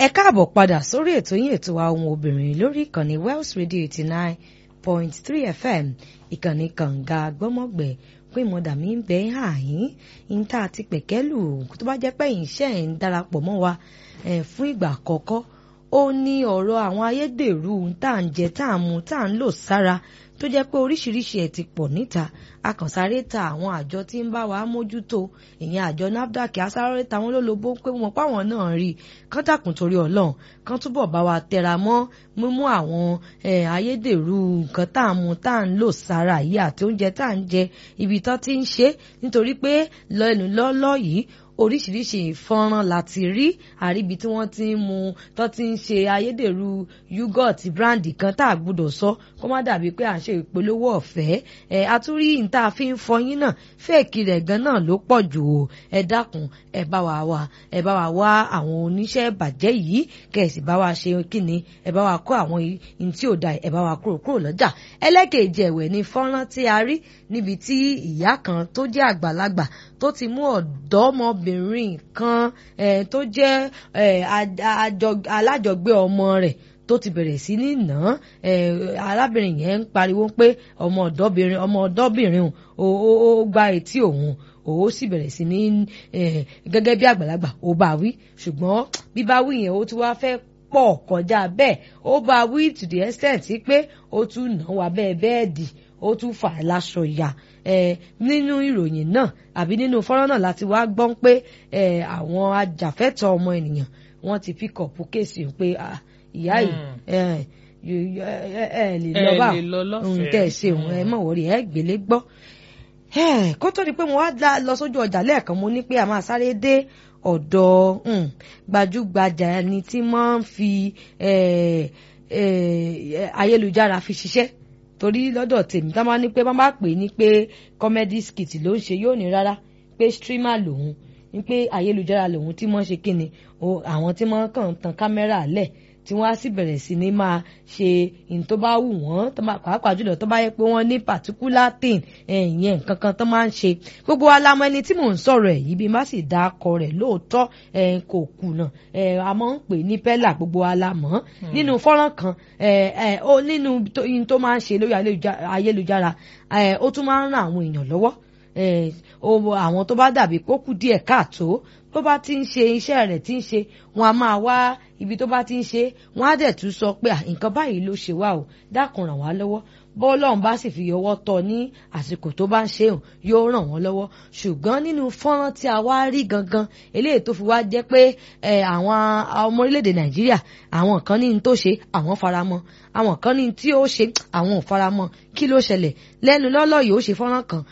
ẹ káàbọ̀ padà sórí ètò yín ètò wa ohun obìnrin lórí ìkànnì Wells Radio eighty nine point three FM ìkànnì kànga gbọ́mọ̀gbẹ́ pé ìmọ̀dà mi ń bẹ àyín níta àti pẹ̀kẹ́lù tó bá jẹ́ pé ìṣe ẹ̀ ń darapọ̀ mọ́ wa fún ìgbà àkọ́kọ́ ó ní ọ̀rọ̀ àwọn ayédèrú tá à ń jẹ tá à ń mu tá à ń lò sára tó jẹ́ pé oríṣiríṣi ẹ̀ ti pọ̀ níta akànsáré ta àwọn àjọ tí ń bá wa mójútó ìyẹn àjọ NAFDAC asáré ta wọn lólobó pé wọn páwọn náà rí i kán dàkún torí Ọlọ́run kán túbọ̀ bá wa tẹra mọ́ mímú àwọn ayédèrú nǹkan tá à ń mu tá à ń lò sára yìí àti oúnjẹ tá à ń jẹ ibi tán ti ń ṣe nítorí pé lẹ́nu lọ́lọ́ yìí oríṣiríṣi ìfọ́nrán láti rí àríbi tí wọ́n ti ń mu tó ti ń ṣe ayédèrú yúgọ̀tì bíráǹdì kan tá a gbọ́dọ̀ sọ kó má dàbí pé à ń ṣe ìpolówó ọ̀fẹ́ ẹ̀ àtúrí ìta fi ń fọyín náà fẹ́ẹ̀kì rẹ̀ gan náà ló pọ̀ jù o ẹ dákun ẹ bá wa wá ẹ bá wa wá àwọn oníṣẹ́ ìbàjẹ́ yìí kẹ̀sì bá wa ṣe kíni ẹ bá wa kó àwọn ihun tí ò da ẹ bá wa kúrò kúrò lọ́jà ẹlẹ́kẹ̀ẹ́jì ẹ̀wẹ̀ ni fọ́nrán tí a rí níbi tí ìyá kan tó jẹ́ àgbàlagbà tó ti mú ọ̀dọ́mọbìnrin kan tó jẹ́ alájọgbé ọmọ rẹ̀ tó ti bẹ̀rẹ̀ sí ní nà án arábìnrin yẹn ń pariwo pé ọmọ ọ̀dọ́bìnrin ọmọ ọ̀dọ́bìnrin ó gba etí òun ó sì bẹ̀rẹ̀ sí ní gẹ́gẹ́ bí àgbàlagbà ó bá wí ṣùgbọ́n bíbá wí yẹn ó ti wá fẹ́ pọ̀ kọjá bẹ́ẹ̀ ó bá wí to the extent pé ó tún nà wá bẹ́ẹ̀ bẹ́ẹ̀dì ó tún fà á láṣọ ìyá nínú ìròyìn náà àbí nínú fọ́nrán náà láti wá gbọ́n pé àwọn ajàfẹ́tọ̀ ọmọ ènìyàn wọ́n ti pick up kéèsì pé ìyá yìí ẹ lè lọ bá tẹ̀ ṣe òun ẹ mọ̀ wọ́rí ẹ gbélé gbọ́ kó tó di pé mo wá lọ sójú ọjà lẹ́ẹ̀kan mo ní pé a máa sáré dé ọ̀dọ̀ gbajúgbajà ẹni tí máa ń fi ayélujára fi ṣiṣẹ́ torí lọ́dọ̀ tèmi tá máa ní pé wọ́n bá pè ní pé comedy skit ló ń ṣe yóò ní rárá pé streamer lòun ní pé ayélujára lòun tí wọ́n ṣe kíni àwọn tí wọ́n kàn tan kámẹ́rà lẹ̀ tí wọ́n á sì bẹ̀rẹ̀ sí ní máa ṣe ní tó bá wù wọ́n pàápàá jùlọ tó bá yẹ pé wọ́n ní particular thing ìyẹn nǹkan kan tó máa ń ṣe gbogbo wa la mọ̀ ẹni tí mò ń sọ̀rọ̀ ẹ̀ yìí bí má sì dá akọ rẹ̀ lóòótọ́ kò kùnà a máa ń pè ní pẹ́là gbogbo wa la mọ̀ nínú fọ́nrán kan ó nínú yín tó máa ń ṣe lórí ayélujára ó tún máa ń ran àwọn èèyàn lọ́wọ́ àwọn tó bá dàbí kó kù díẹ̀ káàtó tó bá ti ń ṣe iṣẹ́ rẹ̀ tí ń ṣe wọn a máa wá ibi tó bá ti ń ṣe wọn á dẹ̀ tún sọ pé nǹkan báyìí ló ṣe wá o dákun ràn wá lọ́wọ́ bọ́ọ̀lọ́run bá sì fi ọwọ́ tọ́ ní àsìkò tó bá ń ṣe hàn yóò ràn wọ́n lọ́wọ́ ṣùgbọ́n nínú fọ́nrán tí a wá rí gangan eléyìí tó fi wá jẹ́ pé àwọn ọmọ orílẹ̀-èdè nàìjíríà àwọn kan ní tó ṣe àwọn faramọ́ àwọn kan ní tí ó ṣe àwọn ò faramọ́ kí ló ṣẹlẹ̀ lẹ́nu lọ́lọ́ yìí ó ṣe fọ́nrán kan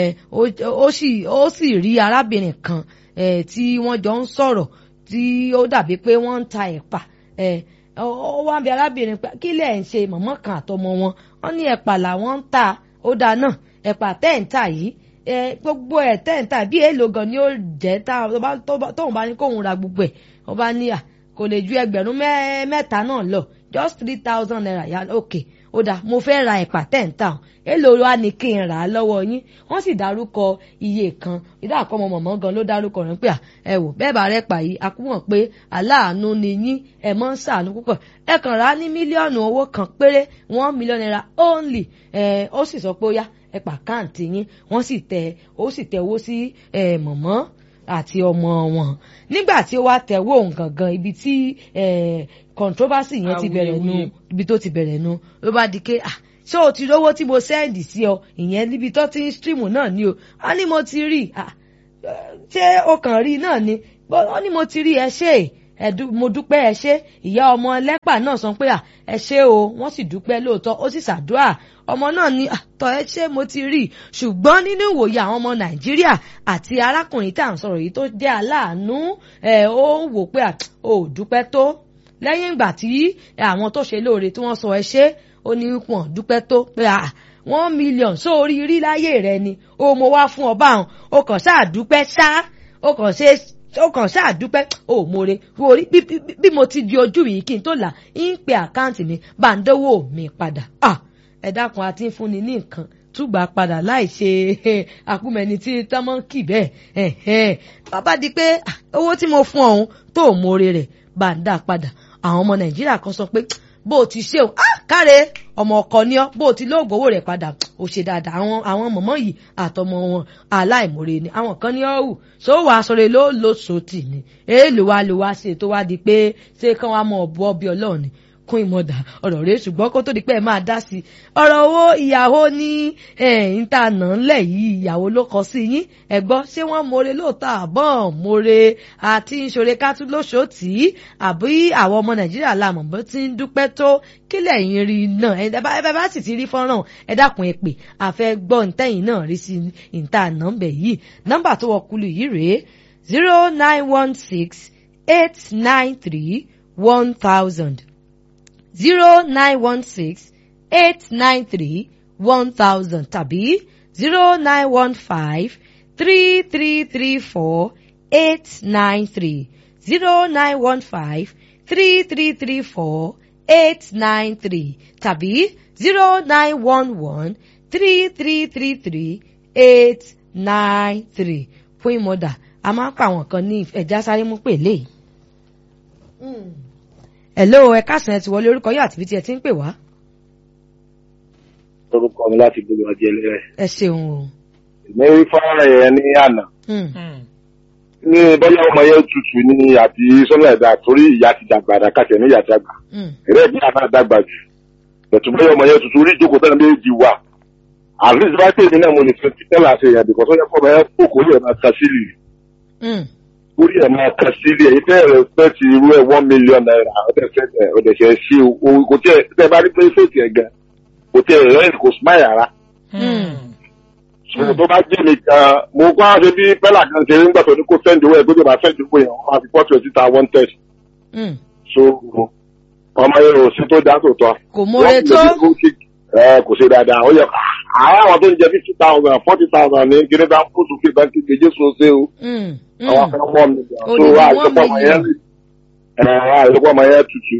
ó sì rí arábìnrin kan tí wọ́n jọ ń sọ̀rọ̀ tí ó dàbí pé wọ́n ń ta ẹ̀pà ó wá ń bi arábìnrin pé kí lẹ̀ ń ṣe mọ̀mọ́ kan àtọmọ wọn wọ́n ní ẹ̀pà làwọn ń ta ó dáa náà ẹ̀pà tẹ́ǹtà yìí gbogbo ẹ̀ tẹ́ǹtà bí èèlò gan ni ó jẹ́ tóun bá ní kóun ra gbogbo ẹ̀ ó bá ní à kò lè ju ẹgbẹ̀rún mẹ́ta náà lọ just three thousand naira yá ok ó dáa mo fẹ́ ra ẹ̀pà tẹ́ǹtà èèlò wa ni kí n rà á lọ́wọ́ yín wọ́n sì dárúkọ iye kan ìdá àkọ́mọ mọ̀mọ́ gan ló dárúkọ rẹ̀ pé ẹ wò bẹ́ẹ̀ bá rẹ̀ pa yìí akúmọ̀ pé aláàánú ni yín ẹ mọ́ ń sàánú púpọ̀ ẹ kàn rà á ní mílíọ̀nù owó kan péré one million naira only ẹ ó sì sọ pé ó yá ẹ pa káàntì yín wọ́n sì tẹ ó sì tẹ owó sí ẹ mọ̀mọ́ àti ọmọ wọn nígbà tí ó wá tẹ̀wọ́ òun gangan ibi tí controversy yẹn ti bẹ̀rẹ̀ nu ibi tó ti bẹ̀rẹ̀ nu ló bá di ké ah ṣé o ti rówó tí mo sẹ́ndì sí ọ ìyẹn níbi tó ti ń stream náà ni o wọ́n ní mo ti rí ṣé o kàn rí náà ni wọ́n ní mo ti rí ẹ ṣe mo dúpẹ́ ẹ ṣe ìyá ọmọ ẹlẹ́pà náà sọ pé ẹ ṣe o wọ́n sì dúpẹ́ lóòótọ́ ó sì ṣàdúrà ọmọ náà ní àtọ̀ ẹ ṣe mo ti rí ṣùgbọ́n nínú ìwòye àwọn ọmọ nàìjíríà àti arákùnrin tá à ń sọ̀rọ̀ yìí tó jẹ́ aláàánú ẹ̀ ó wò pé ò dúpẹ́ tó lẹ́yìn ìgbà tí àwọn tó ṣe lóore tí wọ́n sọ ẹ ṣe ó ní wọn dúpẹ́ tó pé à one million sórí rí láyé rẹ ni ó mo wá fún ọba àwọn ó kàn ṣáà dúpẹ́ ṣá ó kàn ṣe ó kàn ṣáà dúpẹ́ ó mọ̀re orí bí mo ti di ojú yìí kí n tó là ń pe àkáǹtì mi bá ń dówó mi padà ẹ dákun àti ń fúnni ní nǹkan túgbà padà láì ṣe àkúmẹni tí tọmọ kì bẹ́ẹ̀ bàbá di pé owó tí mo fún ọ̀hún tó mọ̀re rẹ̀ bá ń dá padà àwọn ọmọ nàìjíríà kan sọ pé bó o ti ṣe o ah káre ọmọ ọkọ ni ọ bó o ti lóògùn owó rẹ padà ó ṣe dáadáa àwọn àwọn mọ̀mọ́ yìí àtọmọ wọn aláìmoore ni àwọn kan ní ọ̀hún ṣó wàá sọ̀rọ̀ ló ló sòtì ni èèlò wa ló wá ṣe tó wá di pé ṣé kán wá mọ ọ̀bọ ọbí ọlọ́run ni kún ìmọ̀dà ọ̀rọ̀ rẹ̀ ṣùgbọ́n kó tó di pé ẹ máa dá sí i ọ̀rọ̀ owó ìyàwó ní ẹ̀yìn tá a nà ń lẹ̀ yìí ìyàwó ló kọ sí yín ẹ gbọ́ ṣé wọ́n more lóòótọ́ àbọ̀ more àti ìṣòro kátó lóṣòtì àbí àwọn ọmọ nàìjíríà làmọ̀ bó ti ń dúpẹ́ tó kílẹ̀ yín rí náà ẹ bá bá sì ti rí fọ́nrán ẹ dákun ẹ pè àfẹ́ gbọ́ ntẹ́yìn náà rí sí ìta nọ́mbẹ̀ yìí nọ́mbà tó wọ kulu yìí rèé zero nine one six eight nine three one thousand zero nine one six eight nine three one thousand tàbí zero nine one five three three three four eight nine three zero nine one five three three three four eight nine three tàbí zero nine one one three three three three eight nine three fún ìmọ̀dà a máa ń pa àwọn kan ní ẹ̀já sáré mú pèlè yìí hello ẹ káàsán ẹ ti wọlé orúkọ yóò àti bí tí ẹ ti ń pè wá. orúkọ mi láti gbogbo ọjọ́ ẹlẹ́rẹ̀. ẹ ṣeun o. èmi rí fọ́nrán yẹn ní àná. ní bọ́lá ọmọ yẹn tutù ní àti sọ́nà ẹ̀dá torí ìyá ti dàgbà àdàkàtẹ̀ ní ìyá ti dàgbà. ẹ̀rẹ́ ìdí àná dàgbà jù. bẹ̀tù bọ́lá ọmọ yẹn tutù orí ìjókòó tẹ́lẹ̀ méjì wà. at least bá tèmi náà mo lè fẹ́ tẹ́lẹ̀ àṣẹ yẹn bìkọ́ sọ́jà fọ́ọ̀mù yẹn kókó yẹn máa ta sílì orí ẹ̀ máa kàn sílé èyí tẹ́ ẹ̀rọ pẹ́ ti irú ẹ̀ one million naira ọ̀dẹ̀ṣẹ̀ sí o kò tí ẹ̀ tẹ́ bá rí pé fèsì ẹ̀ gan kò tí ẹ̀ rẹ́ kò smile rárá. sọ̀rọ̀ tó bá jẹ́ mi gan mo kọ́ á ṣe bí pẹ́lá kan ṣe ń gbàtọ̀ ní kó sẹ́ndì owó ẹ̀ gbọ́dọ̀ bá sẹ́ndì owó yẹn wọ́n máa fi pọ́ twenty ta one test. so ọmọ yẹn ò sí tó dá tó tọ́. kò mórè tó. kò ṣe dáadáa ó yẹ àwọn àwọn tó ń jẹ fifty thousand forty thousand ní kí ní bá kó sókè bá kí kejì sóse o àwọn afẹ́ wọ́n mi gan so àìsọ́pọ̀ ọmọ yẹn àìsọ́pọ̀ ọmọ yẹn tutù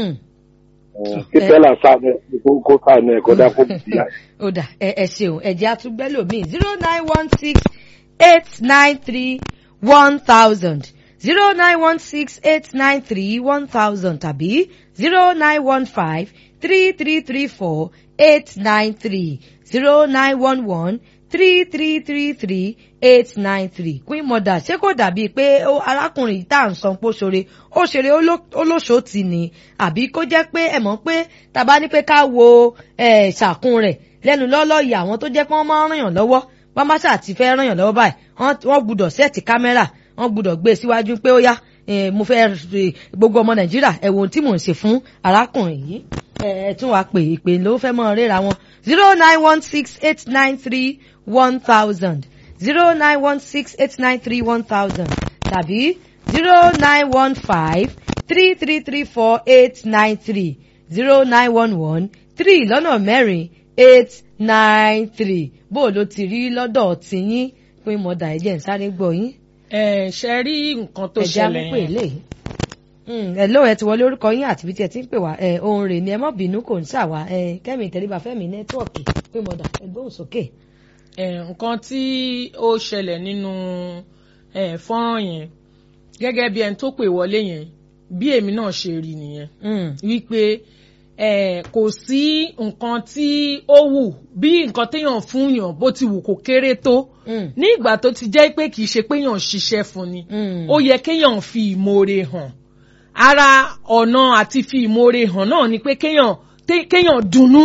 kí tẹ́lá sáàmù kó sáàmù ẹ̀kọ́ dá kó bì í. ó dà ẹ ẹ ṣeun ẹ̀jẹ̀ àtúgbẹ́ lòmíì zero nine one six eight nine three one thousand zero nine one six eight nine three one thousand tàbí zero nine one five three three three four eight nine three zero nine one one three three three three eight nine three queen mother ṣé kò dàbí pé arákùnrin tá à ń san pó ṣore ó ṣeré olóṣòtì ni àbí kó jẹ́ pé ẹ mọ̀ pé tàbá ní pé ká wo ṣàkún rẹ̀ lẹ́nu lọ́lọ́ yìí àwọn tó jẹ́ pé wọ́n máa ń ràn yàn lọ́wọ́ wọ́n má ṣáà ti fẹ́ ràn yàn lọ́wọ́ báyìí wọ́n gbúdọ̀ sẹ́ẹ̀tì kámẹ́rà wọ́n gbúdọ̀ gbé síwájú pé ó yá mo fẹ́ gbogbo ọmọ nàìjíríà ẹ wo ohun tí mò ń ṣe fún arákùnrin yìí ẹ tún wá pè ìpè ló fẹ́ mọ́ ríra wọn zero nine one six eight nine three one thousand zero nine one six eight nine three one thousand tàbí zero nine one five three three three four eight nine three zero nine one one three lọ́nà mẹ́rin eight nine three bó o ló ti rí lọ́dọ̀ tìyín pé mọ̀dà ẹ̀jẹ̀ ń sáré gbọ́ yín. ẹ ṣe rí nǹkan tó ṣẹlẹ̀ ẹ̀jẹ̀ amúpè lè ẹ ló ẹ ti wọlé orúkọ yín àti ibi tí ẹ ti ń pè wá ẹ ohun rè ni ẹ mọ bínú kò ń ṣàwá ẹ kẹmi ìtẹríba fẹmi nẹtíwọọkì pé mọdà ẹ gbóhùn sókè. nǹkan tí ó ṣẹlẹ̀ nínú fọ́nrán yẹn gẹ́gẹ́ bí ẹni tó pè wọlé yẹn bí èmi náà ṣe rí nìyẹn wípé kò sí nǹkan tí ó wù bí nǹkan téèyàn fún yàn bó ti wù kó kéré tó ní ìgbà tó ti jẹ́ pé kì í ṣe pé yàn ṣiṣẹ́ fún ni ó yẹ kéèyàn fi ìmoore hàn ara ọ̀nà àti fi ìmoore hàn náà ni pé kéèyàn kéèyàn dunnú.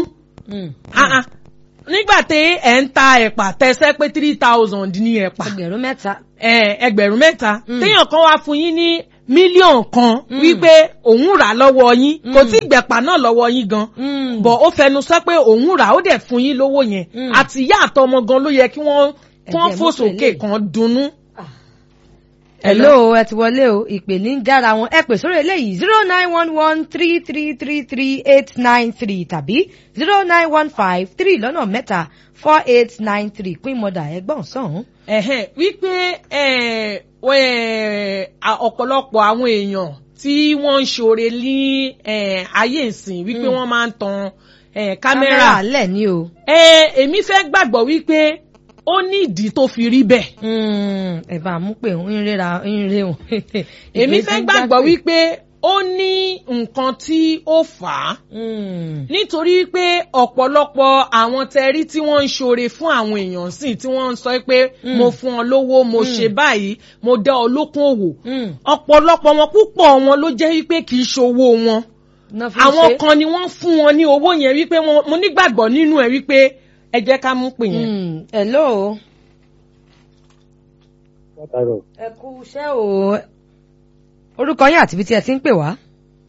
nígbà tí ẹ̀ ń ta ẹ̀pà tẹ́sẹ́ pé three thousand ní ẹ̀pà. ẹgbẹ̀rún mẹ́ta. ẹgbẹ̀rún mẹ́ta. téèyàn kan wá fún yín ní mílíọ̀nù kan wípé òun rà lọ́wọ́ yín kò tí gbẹ̀pà náà lọ́wọ́ yín gan. bọ̀ ó fẹnu sọ pé òun rà ó dẹ̀ fún yín lówó yẹn àti ìyá àtọmọ gan ló yẹ kí wọ́n fò sókè kan dunnú hello ẹ ti wọlé o ìpè ní jára wọn ẹ pè sórí eléyìí zero nine one one three three three three eight nine three tàbí zero nine one five three lọ́nà mẹ́ta four eight nine three pín mọ́dà ẹgbọ́n sọ̀hún. ẹ̀hẹ́n wípé ọ̀pọ̀lọpọ̀ àwọn èèyàn tí wọ́n ń ṣoore ní ayé ìsìn wípé wọ́n máa ń tan kámẹ́rà. kámẹ́rà lẹ̀ ní o. èmi fẹ́ gbàgbọ́ wípé ó ní ìdí tó fi rí bẹ́ẹ̀. ẹ bá a mú pé ń rẹ́ra ń rẹ́ wọn. èmi fẹ́ gbàgbọ́ wípé ó ní nǹkan tí ó fà á nítorí pé ọ̀pọ̀lọpọ̀ àwọn tẹrí tí wọ́n ń ṣoore fún àwọn èèyàn sí tí wọ́n ń sọ pé mo fún ọ lówó mo ṣe báyìí mo dá ọ lókun òwò ọ̀pọ̀lọpọ̀ wọn púpọ̀ wọn ló jẹ́ wípé kì í ṣòwò wọn àwọn kan ni wọ́n fún wọn ní owó yẹn wípé mo nígbàgbọ́ nínú ẹ̀ wípé ẹ jẹ́ ká mú pè yẹn. hello. ẹ kú iṣẹ́ o orúkọ yín àti ibi tí ẹ ti ń pè wá.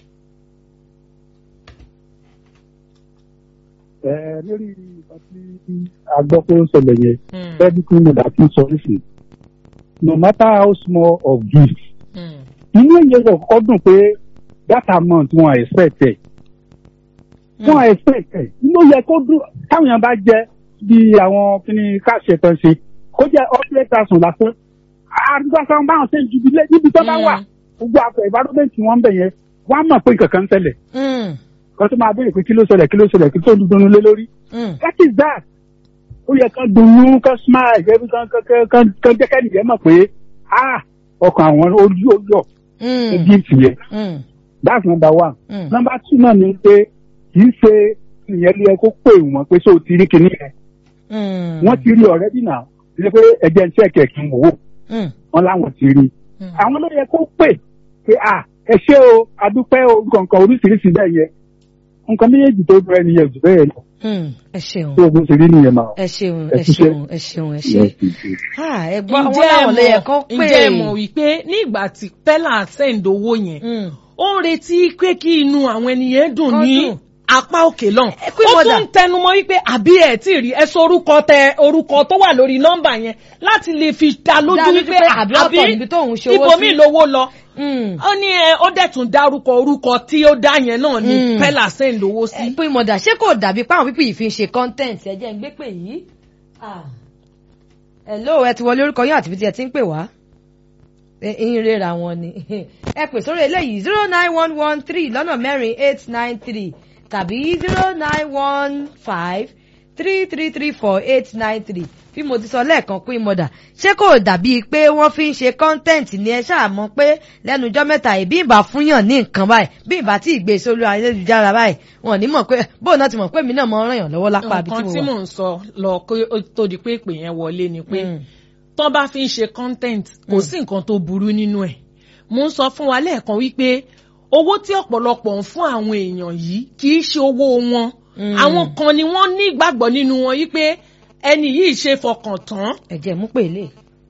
ẹ lórí ìgbà tí a gbọ́ pé ó ń ṣẹlẹ̀ yẹn bẹ́ẹ̀ bí kí mo dà tún sọ nísìn no matter how small of gift inú ìyẹn yóò kọ́kọ́ dùn pé that amount wọn expect ẹ̀ wọn expect ẹ̀ inú yẹ kó dùn táwọn èèyàn bá jẹ bí àwọn kíni káṣẹ tán ṣe kó jẹ hundred thousand lásán àdúgbò sáwọn báwọn ṣe ń ju níbi tó bá wà gbogbo àpò environment wọn bẹ̀ yẹn wọ́n á mọ̀ pé nǹkan kan ń ṣẹlẹ̀ kan tó máa béèrè pé kí ló ṣẹlẹ̀ kí ló ṣẹlẹ̀ kí tó ń dunu lé lórí. that is that ó yẹ kán dunnú kán smile kán kán kán kán jẹ́ kẹ́ni yẹn mọ̀ pé ah ọkàn àwọn ojú ó yọ ní gift yẹn that's number one. number two náà ni pé kì í ṣe ìyẹn lé ẹ kó pè wọ́n pé ṣé o ti rí kinní yẹn wọ́n ti rí already now ṣe pé ẹ̀jẹ̀ ń ṣẹ̀kẹ̀ kí n wò ó wọ́n láwọn ti rí àwọn ló yẹ kó pè pé ah ẹ ṣé o adúpẹ́ o nǹkan oríṣiríṣi bẹ́ẹ̀ yẹn nǹkan méjèèjì tó bẹ̀rẹ̀ nìyẹn jù bẹ́ẹ̀ lọ. ẹ ṣeun tó o bó ṣe rí nìyẹn máa. ẹ ṣeun ẹ ṣeun ẹ ṣeun ẹ ṣe. ẹ gbọ́ àwọn làwọn lè yẹ kó pè. ǹjẹ́ ẹ mọ̀ wípé ní ìgbà tí pẹ́lá send owó yẹn ó ń retí pé kí inú àwọn ènìyàn dùn ní apá òkè lọ́n ó tún ń tẹnumọ́ wípé àbí ẹ̀ tí rí ẹ sọ orúkọ tẹ orúkọ tó wà lórí nọ́mbà yẹn láti lè fi dá lójú wípé àbí ibòmí lówó lọ ó ní ẹ ó dẹ̀ tún dárúkọ orúkọ tí ó dá yẹn náà ní pẹ́lá sẹ́ń lówó sí. pé mọ̀dà ṣé kò dàbí páwọn pípì yìí fi ń ṣe content ẹ jẹ́ ń gbé pè yìí. hello ẹ ti wọlé orúkọ yín àti ibi tí ẹ ti ń pè wá ń rera wọn ni ẹ pè sórí eléyìí zero nine one one three lọ́nà mẹ́rin eight nine three tàbí zero nine one five three three three four eight nine three bí mo ti sọ lẹ́ẹ̀kan pín mọ́dà ṣé kò dàbí pé wọ́n fi ń ṣe kọ́ńtẹ́ǹtì ni ẹ ṣáà mọ̀ pé lẹ́nu ọjọ́ mẹ́ta yìí bí ìbá fúnyàn ní nǹkan báyìí bí ìbá tí ìgbé sórí ayélujára báyìí wọn ní mọ̀ pé bóun náà ti mọ̀ pé mi náà mọ̀ ràn yàn lọ́wọ́ lápá àbí tí mo wà. nǹkan tí mò ń sọ lọ kó tó di pé ìpè yẹn wọlé ni pé tó bá fi ń ṣe content kò sí nǹkan tó burú nínú ẹ̀ mo ń sọ fún wa lẹ́ẹ̀kan wípé owó tí ọ̀pọ̀lọpọ̀ ń fún àwọn èèyàn yìí kì í ṣe owó wọn àwọn kan ni wọ́n ní ìgbàgbọ́ nínú wọn wípé ẹni yìí ṣe fọkàn tán. ẹ jẹ́ mú pèlè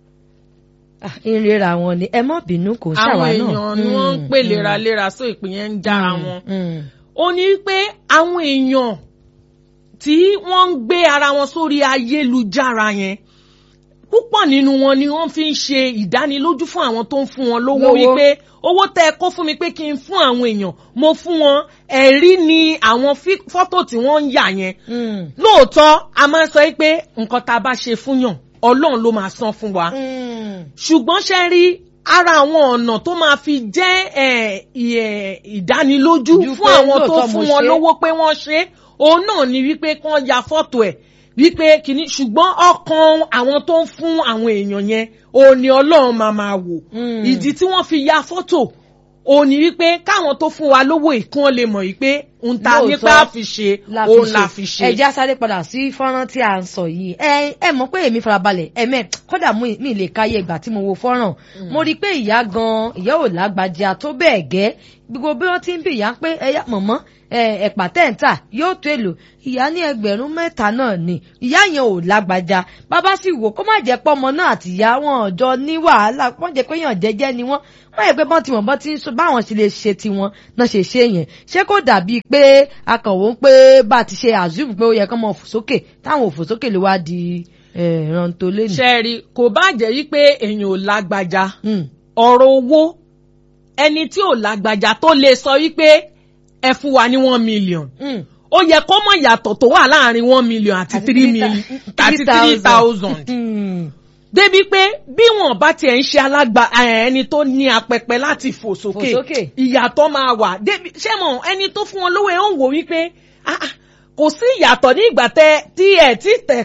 ìrera wọn ni ẹ má bínú kò ṣàwá náà. àwọn èèyàn ni wọ́n ń pè léraléra só ìpín yẹn ń jára wọn. ó ní pé àwọn èèyàn tí wọ́n ń gbé ara wọn sórí ayélujára yẹn púpọ̀ nínú wọn ni wọ́n fi ń ṣe ìdánilójú fún àwọn tó ń fún wọn lówó wípé owó tẹ́ ẹ kó fún mi pé kí n fún àwọn èèyàn mo fún wọn ẹ̀rí ni àwọn fọ́tò tí wọ́n ń yà yẹn lóòótọ́ a máa ń sọ pé nǹkan tá a bá ṣe fún yàn ọlọ́run ló máa san fún wa ṣùgbọ́n ṣe rí ara àwọn ọ̀nà tó máa fi jẹ́ ìdánilójú fún àwọn tó fún wọn lówó pé wọ́n ṣe òun náà ni wípé kí wọ́n ya fọ́tò ẹ̀ wípé kìíní ṣùgbọ́n ọkàn àwọn tó ń fún àwọn èèyàn yẹn òun ni ọlọ́run máa máa wò ìdí tí wọ́n fi ya fọ́tò òun ni wípé káwọn tó fún wa lówó ìkún lè mọ̀ wípé ń ta nípa fi ṣe òun la fi ṣe. ẹ já sáré padà sí fọ́nrán tí a ń sọ yìí ẹ ẹ mọ̀ pé èmi farabalẹ̀ ẹ̀mẹ́ kódà mi lè káyé ìgbà tí mo wo fọ́nrán mo rí i pé ìyá gan ìyá ò lágbájá tó bẹ́ẹ̀ gẹ́ gbogbo bí wọ́n ti ń bì yá pé ẹ̀yà mọ̀mọ́ ẹ̀pà tẹ́ǹtà yóò tó èlò ìyá ní ẹgbẹ̀rún mẹ́ta náà ni ìyá yẹn ò lágbájá bàbá sì wò kó má jẹ́ pọ́mọ náà àti ìyá wọn ọ̀jọ́ ní wàhálà wọ́n jẹ́ pé yàn jẹ́jẹ́ ni wọ́n wọ́n yẹ pé bọ́n ti wọ̀n bọ́n ti ń sọ báwọn sì lè ṣe tiwọn náà ṣe ṣe yẹn ṣé kò dàbí pé akànwó ń pé bá a ti ṣe àzúm pé ó yẹ kán mọ fò sókè táwọn ò fò sókè ló wá di rántó lẹ́nu. ṣẹ́ẹ̀rì kò bá jẹ́ wípé èèyàn ò lágbájá ọ̀rọ̀ owó ẹni tí ò lágbájá tó lè sọ wípé ẹ fún wa ní one million ó yẹ kó mọ̀ yàtọ̀ tó wà láàrin one million àti three million àti three thousand débi pé bí wọn bá tiẹ̀ ń ṣe alágbà ẹni tó ní apẹpẹ láti fò sókè ìyàtọ̀ máa wà débi ṣé mọ̀ ẹni tó fún wọn lówó ẹ̀ ń wò wípé kò sí ìyàtọ̀ ní ìgbà tẹ tí ẹ̀ tí tẹ̀ pa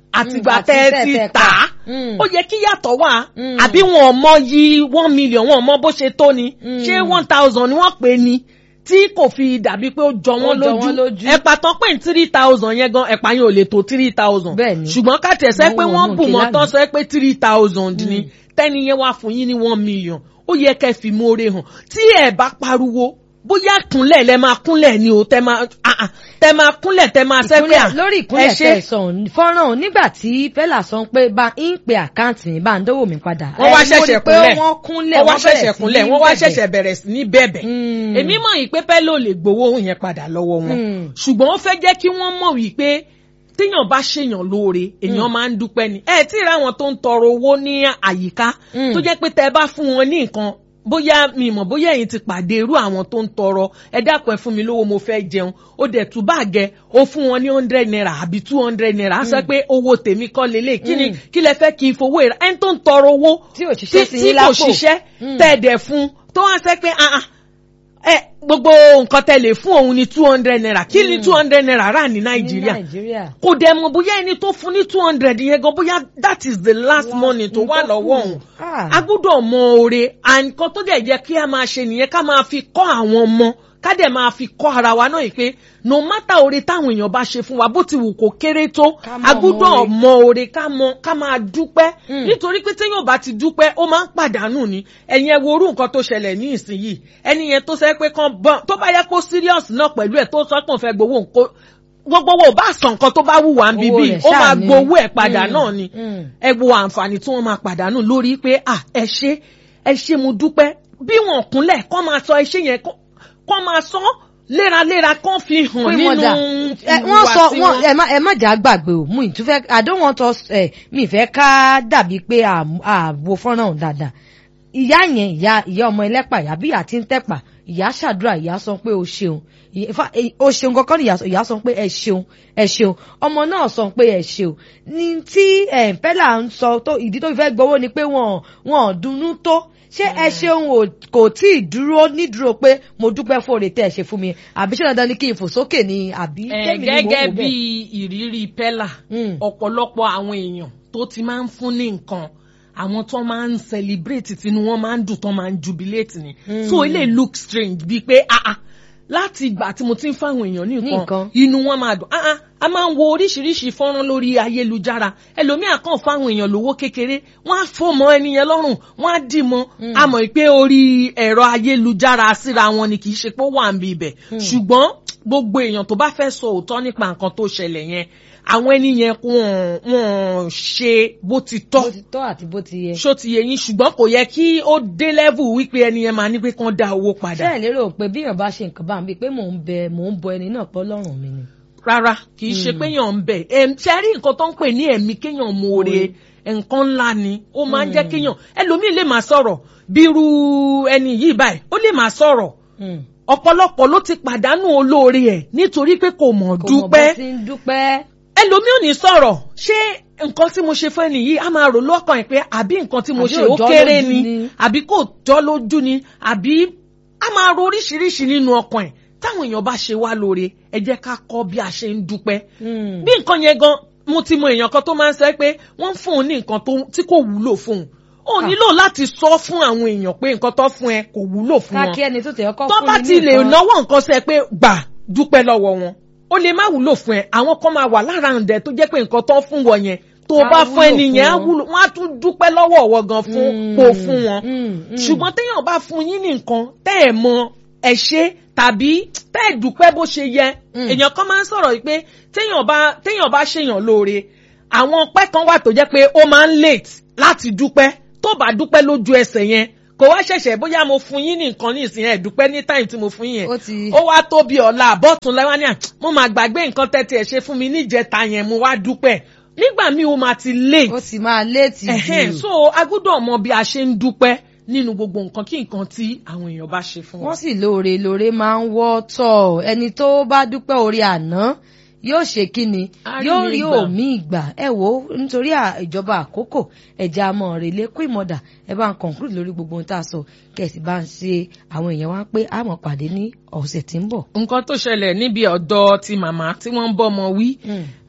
àtìgbà àti tẹ́ ẹ tẹ́ ti tẹ́ tà á pa. Mm. ó yẹ kí yàtọ̀ wà Mm. àbí wọn ò mọ yí one million wọn ò mọ bó ṣe tó ni Mm. ṣé one thousand ni wọ́n pè ní tí kò fi dàbí pé ó jọ Ó wọ́n jọ wọ́n lójú lójú. ẹ̀pà tán pé three thousand yẹn gan ẹ̀pà yẹn ò lè tó three thousand Bẹ́ẹ̀ni. ṣùgbọ́n ká tẹ̀ sẹ́ pé Wọ́n wọ́n wọ́n bù kí mọ́ lánàá. tán sẹ́ pé three thousand ni tẹ́ni yẹn wá fún yín ní one million ó yẹ kẹ́ fi mórè hàn tí ẹ̀ bá pariwo bóyá kúnlẹ̀ lẹ máa kúnlẹ̀ ni o tẹ máa ah, ah, tẹ máa kúnlẹ̀ tẹ máa sẹ́ pé à ìkúnlẹ̀ lórí ìkúnlẹ̀ tẹ̀sán fọ́nrán ò nígbà tí pẹ́lá sọ pé bá ń pe àkáǹtì mi bá ń dówó mi padà. wọ́n wá ẹ, mo rí ṣẹ̀ṣẹ̀ pé kúnlẹ̀ wọ́n kúnlẹ̀ wọ́n wá wọ́n bẹ̀rẹ̀ ṣẹ̀ṣẹ̀ sí kúnlẹ̀ ní wọ́n wá bẹ̀bẹ̀. ṣẹ̀ṣẹ̀ bẹ̀rẹ̀ sí ní bẹ̀bẹ̀ Mm. èmi mọ̀ yìí pé pẹ́lú ò lè gbowó yẹn padà lọ́wọ́ wọn Mm. ṣùgbọ́n ó fẹ́ jẹ́ kí wọ́n mọ̀ wípé téèyàn bá ṣèyàn lóore èèyàn máa ń dúpẹ́ ni ẹ tí ì ráwọn tó ń tọrọ owó ní àyíká Mm. tó jẹ́ pé tẹ́ ẹ bá fún wọn ní nǹkan bóyá mi mọ̀ bóyá ẹ̀yin ti pàdé irú àwọn tó ń tọrọ ẹ dákun ẹ fún mi lówó mo fẹ́ jẹun ó dẹ̀ tún báàgẹ́ ó fún wọn ní hundred naira àbí two hundred naira á sọ pé owó tèmi kọ́ lélẹ̀ kí ni Mm. kí lẹ fẹ́ kí n fowó ìra ẹni tó ń tọrọ owó Tí ò ṣiṣẹ́ sí tí yín kò lápò. ṣiṣẹ́ Mm. tẹ́ ẹ dẹ̀ fún tó wá sẹ́ pé ah ah ẹ gbogbo nǹkan tẹ́ lè fún òun ní two hundred naira kí ni two hundred naira rà ní ní nàìjíríà nàìjíríà. kò dẹ̀ mọ̀ bóyá ẹni tó fún ní two hundred yẹn gan bóyá that is the last Last money tó wà nǹkan lọ́wọ́ kù. òun Ah. a gbọ́dọ̀ mọ oore nǹkan tó dẹ̀ jẹ́ kí a máa ṣe nìyẹn ká máa fi kọ́ àwọn ọmọ ká dẹ̀ máa fi kọ́ ara wa náà yìí pé no matter oore táwọn èèyàn bá ṣe fún wa bó ti wù kó kéré tó Ká mọ̀ a gbọ́dọ̀ oore. mọ oore ká mọ ká máa dúpẹ́ Mm. nítorí pé téèyàn bá ti dúpẹ́ ó máa ń pàdánù ni ẹ̀yin ẹ wo orú nǹkan tó ṣẹlẹ̀ ní ìsinyìí ẹni yẹn tó sẹ́ pé kan bọ́n tó bá yẹ kó serious náà pẹ̀lú ẹ̀ tó sọ pé òun fẹ́ gbowó nǹkan gbogbo wo bá sàn nǹkan tó bá wù wá ń Owó bíbí rẹ̀ ó ṣáà máa ni. gbowó ẹ̀ padà Mm. náà ni Mm. ẹ wo àǹfààní tí wọ́n máa pàdánù lórí pé à ẹ ṣe ẹ ṣe mo dúpẹ́ bí wọn kúnlẹ̀ kọ́ máa sọ ẹ ṣe yẹn kọ́ kọ́ máa sọ léraléra kọ́ fi hàn Queen nínú Mother, ẹ, wọ́n sọ ìhùwàsí wọ́n ẹ má ẹ má jà gbàgbé o mú ìtúfẹ́ I don't want us ẹ mi ìfẹ́ ká dàbí pé àwo fọ́nrán òun dáadáa ìyá yẹn ìyá ìyá ọmọ ẹlẹ́pà ìyá bí ìyá tí ń tẹ̀pà ìyá ṣàdúrà ìyá sọ pé o ṣeun Ìyá- fa- ẹ- o ṣeun kankan ní ìyá sọ- ìyá sọ pé ẹ ṣeun ẹ ṣeun ọmọ náà sọ pé ẹ ṣeun ní tí ẹ pẹ́lá ń sọ tó ìdí tó fi fẹ́ gbowó ni pé wọ́n wọ́n dunnú tó ṣé ẹ ṣeun ò kò tí ì dúró nídúró pé mo dúpẹ́ fóore tẹ́ ẹ ṣe fún mi àbí ṣé dandan ni kí n fò sókè ni àbí ẹ tèmi ni mò ń gẹ́gẹ́ wò bí bẹ́ẹ̀. ìrírí pẹ́là Mm. ọ̀pọ̀lọpọ̀ àwọn èèyàn tó ti máa ń fún ní nǹkan àwọn tó máa ń celebrate tinú wọn máa ń dùn tó máa ń jubilate ni Mm. so ilé look strange bíi pé ah ah láti ìgbà tí mo ti ń fáwọn èèyàn ní nǹkan. nǹkan inú wọn máa dùn ah ah a máa ń wo oríṣiríṣi fọ́nrán lórí ayélujára ẹlòmíà kàn fáwọn èèyàn lówó kékeré wọ́n á fò mọ́ ẹni yẹn lọ́rùn wọ́n á dì mọ́ a mọ̀ pé orí ẹ̀rọ ayélujára síra wọn ni kì í ṣe pé ó wà ń bi ibẹ̀ ṣùgbọ́n gbogbo èèyàn tó bá fẹ́ sọ òótọ́ nípa nǹkan tó ṣẹlẹ̀ yẹn àwọn ẹni yẹn wọ́n wọ́n ṣe bó ti tọ́ bó ti tọ́ àti bó ti yẹ. ṣó ti yẹ yín ṣùgbọ́n kò yẹ kí ó dé level wípé ẹni yẹn máa ní pé kán dá owó padà ṣé ẹ lérò pé bí èèyàn bá ṣe nǹkan bá ń bí pé mò ń bẹ mò ń bọ ẹni náà pọ́ lọ́rùn mi ni. rárá kì í ṣe pé yàn ń bẹ̀ ẹ̀ ṣe rí nǹkan tó ń pè ní ẹ̀mí kéèyàn mọ̀ọ́re nǹkan ńlá ni ó máa ń jẹ́ kéèyàn ẹlòmíì lè máa sọ̀rọ̀ bírú ẹni yìí báyìí ó lè máa sọ̀rọ̀ Mm. ọ̀pọ̀lọpọ̀ ló ti pàdánù olóore ẹ̀ nítorí pé kò mọ̀ kò mọ̀ bó dúpẹ́ ti ń dúpẹ́. ẹlòmíì ò ní sọ̀rọ̀ ṣé nǹkan tí mo ṣe fún ẹni yìí á máa rò lọ́kàn ẹ̀ pé àbí nǹkan tí mo Àbí ṣe ò ó jọ́ kéré lójú ni ni. àbí kò jọ́ lójú ni àbí á máa ro oríṣiríṣi nínú ọkàn ẹ̀ táwọn èèyàn bá ṣe wá lóore ẹ jẹ́ ká kọ́ bí a ṣe ń dúpẹ́ Mm. bí nǹkan yẹn gan mo ti mọ èèyàn kan tó máa ń sọ pé wọ́n fún un ní nǹkan tó- tí kò wúlò fún un ó Ah. nílò láti sọ fún àwọn èèyàn pé nǹkan tó fún ẹ kò wúlò fún wọn káàkiri ẹni tó tẹ̀ ọkọ tó fún bá mi ti ní lè nǹkan. náwó nǹkan sẹ pé gbà dúpẹ́ lọ́wọ́ wọn ó lè má wúlò fún ẹ àwọn kan máa wà lára ǹdẹ tó jẹ́ pé nǹkan tó fún wọn yẹn tó o Á bá fún wúlò ẹni yẹn á fún wọn. wúlò wọn á tún dúpẹ́ lọ́wọ́ ọ̀wọ́ gan fún Mm. kó o fún wọn Mm, mm. ṣùgbọ́n téèyàn bá fún yín ní nǹkan tẹ́ ẹ̀ mọ ẹ̀ ṣe tàbí tẹ́ ẹ̀ dúpẹ́ bó ṣe yẹ Mm. èèyàn kan máa ń sọ̀rọ̀ yìí pé téèyàn bá téèyàn bá ṣèyàn lóore àwọn ọpẹ́ kan wà tó jẹ́ pé ó máa ń late láti dúpẹ́ tó bá dúpẹ́ lójú ẹsẹ̀ yẹn kò wá ṣẹ̀ṣẹ̀ bóyá mo fún yín ní nǹkan ní ìsìn ẹ̀ dúpẹ́ ní time tí mo fún yín Ó yẹn ti- ó wá tó bí ọ̀la àbọ̀tún lẹ́wọ́n ní à mo máa gbàgbé nǹkan tẹ́tí ẹ̀ ṣe fún mi níjẹta yẹn mo wá dúpẹ́ nígbà míì ó máa ti late ó sì máa léètì Ẹ̀hẹ́n, jù. so a gbọ́dọ̀ mọ bí a ṣe ń dúpẹ́ nínú gbogbo nǹkan kí nǹkan tí àwọn èèyàn bá ṣe fún wọ́n wọn. sì lóore lóore máa ń wọ́ tọ̀ ẹni tó bá dúpẹ́ orí àná yóò ṣe kí ni Á rí yóò mi rí gbà. òmí ìgbà ẹ wò ó nítorí à- ìjọba àkókò ẹja àmọ rèlé kú ìmọdà ẹ bá ń conclude lórí gbogbo ohun tá a sọ kẹsì bá ń ṣe àwọn èèyàn wá pé àmọ pàdé ní ọ̀sẹ̀ tí ń bọ̀. nǹkan tó ṣẹlẹ̀ níbi ọ̀dọ́ ti màmá tí wọ́n ń bọ́mọ wí